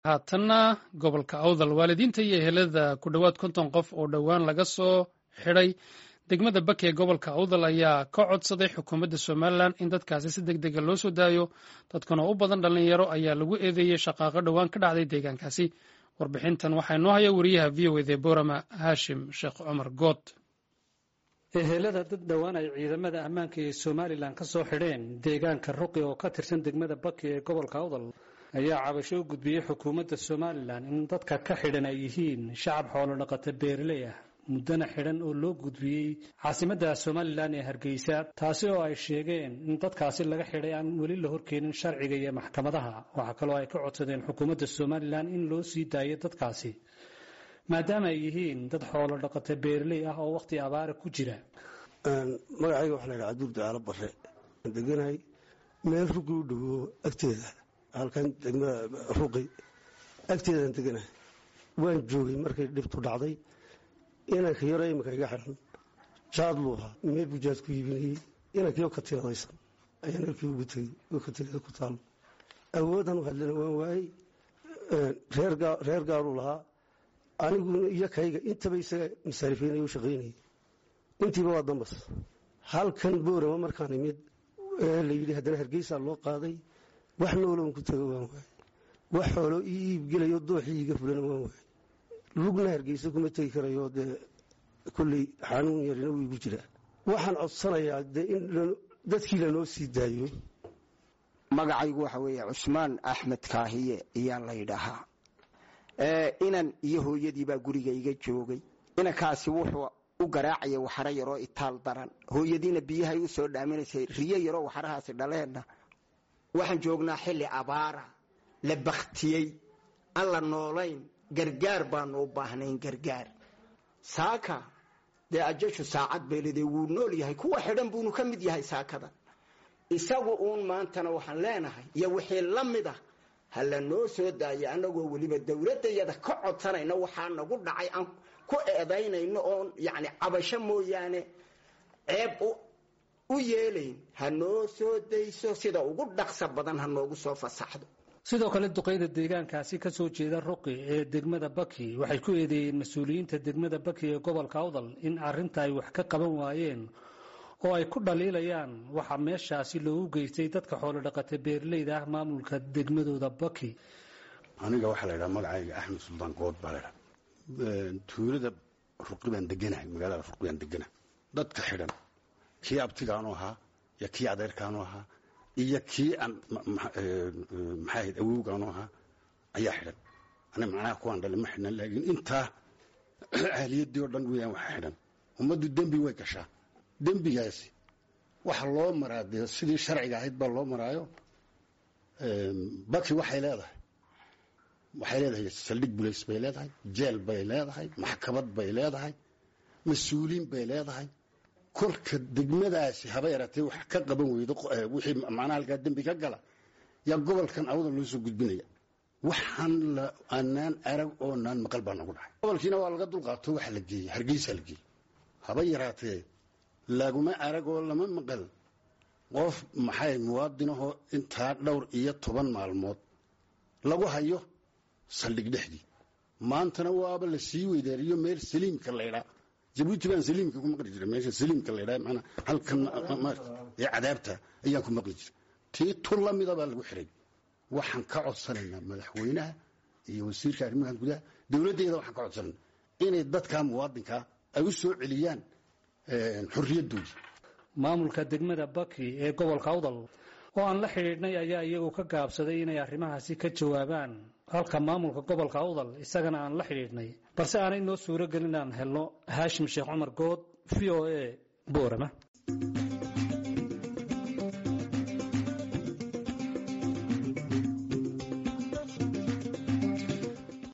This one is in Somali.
haatanna gobolka awdal waalidiinta iyo ehelada ku dhowaad konton qof oo dhowaan laga soo xidhay degmada baki ee gobolka awdal ayaa ka codsaday xukuumadda somalilan in dadkaasi si deg dega loo soo daayo dadkan oo u badan dhallinyaro ayaa lagu eedeeyey shaqaaqo dhowaan ka dhacday deegaankaasi warbixintan waxaa inoo haya wariyaha v o ede borama haashim sheekh cumar good ehelada dad dhowaan ay ciidamada ammaanka ee somalilan ka soo xidheen deegaanka ruqi oo ka tirsan degmada baki ee gobolka awdal ayaa cabasho u gudbiyey xukuumadda somalilan in dadka ka xidhan ay yihiin shacab xoolo dhaqata beeraley ah muddana xidhan oo loo gudbiyey caasimadda somalilan ee hargeysa taasi oo ay sheegeen in dadkaasi laga xidhay aan weli la horkeenin sharciga iyo maxkamadaha waxaa kaloo ay ka codsadeen xukuumadda somalilan in loo sii daayo dadkaasi maadaama ay yihiin dad xoolo dhaqata beeraley ah oo wakhti abaara ku jira magacayga waxaa la ydhaha cabduur dacaalo bare aan deganahay meel rugi u dhowo agteeda halkan degmada ruqi agteedaan deganahay waan joogay markay dhibtu dhacday inanka yaro iminka iga xiran jaad buu ahaa meel buu jaad ku iibinayey inankiyo ka tiradaysan ayaan halkii ugu tegey oo ka tirada ku taalo awoodan u hadlana waan waayey reer gaaruu lahaa aniguna iyo kayga intaba isaga masaarifaynaya u shaqaynayay intiiba waa dambas halkan boorama markaan imid la yidhi haddana hargeysaa loo qaaday wax nooloon ku tago waan waayey wax xoolo ii iibgelayo dooxii iga fulana waan waayey lugna hargeysa kuma tegi karayo dee kolley xanuun yarina wuu igu jiraa waxaan codsanayaa dee in dadkii lanoo sii daayo magacaygu waxa weeye cusmaan axmed kaahiye ayaa la ydhahaa inan iyo hooyadiibaa guriga iga joogay inankaasi wuxuu u garaacaya waxaro yaroo itaal daran hooyadiina biyahay u soo dhaaminaysay riyo yaroo waxarahaasi dhaleenna waxaan joognaa xilli abaara la baktiyey aan la noolayn gargaar baanu u baahnayn gargaar saaka dee ajashu saacad beelide wuu nool yahay kuwa xidhan buunu ka mid yahay saakadan isagu uun maantana waxaan leenahay iyo wixii la mid ah ha la noo soo daayo annagoo weliba dowladdayada ka codsanayna waxaa nagu dhacay aan ku eedaynayno oon yacni cabasho mooyaane ceeb u yeelayn ha noo soo dayso sida ugu dhaqsa badan ha noogu soo fasaxdo sidoo kale duqeyda deegaankaasi ka soo jeeda ruqi ee degmada baki waxay ku eedeeyeen mas-uuliyiinta degmada baki ee gobolka awdal in arrinta ay wax ka qaban waayeen oo ay ku dhaliilayaan waxaa meeshaasi loogu geystay dadka xoolo dhaqata beeraleyda ah maamulka degmadooda baki aniga waxaa la ydhaha magacayga axmed suldaan good baa laydhaha tuulada ruqi baan deganahay magaalada ruqi baan deganahay dadka xidhan kii abtigaanu ahaa iyo kii adeerkaanu ahaa iyo kii aan maxaa ahayd awowgaanu ahaa ayaa xidhan ani macnaha kuwaan dhali ma xidhnan laakiin intaa ahliyadii oo dhan weyaan waxa xidhan ummaddu dembi way gashaa dembigaasi waxa loo maraa dee sidii sharciga ahayd baa loo maraayo baki waxay leedahay waxay leedahay saldhig bulays bay leedahay jeel bay leedahay maxkamad bay leedahay mas-uuliin bay leedahay kolka degmadaasi haba yaratee wax ka qaban weydo wixii macnaha halkaa dembi ka gala yaa gobolkan awda loo soo gudbinaya waxaan aanaan arag oo naan maqal baa nagu dhacay gobolkiina waa laga dulqaato waxa la geeyey hargeysa la geeyey haba yaraatee laguma arag oo lama maqal qof maxay muwaadinahoo intaa dhowr iyo toban maalmood lagu hayo saldhig dhexdii maantana waaba la sii weydaariyo meel saliimka laydhaa jabuuti baan saliimka ku maqli jira meesha saliimka laydhaa manaa halkan ee cadaabta ayaan ku maqli jira tii tur la mida baa lagu xiray waxaan ka codsanaynaa madaxweynaha iyo wasiirka arrimaha gudaha dowladdeeda waxaan ka codsanayna inay dadkaa muwaadinkaa ay u soo celiyaan xorriyaddoodii maamulka degmada baki ee gobolka awdal oo aan la xidhiidhnay ayaa iyagu ka gaabsaday inay arrimahaasi ka jawaabaan halka maamulka gobolka awdal isagana aan la xidhiidhnay balse aanay noo suuro gelin aan helno haashim sheekh cumar good v o a boorama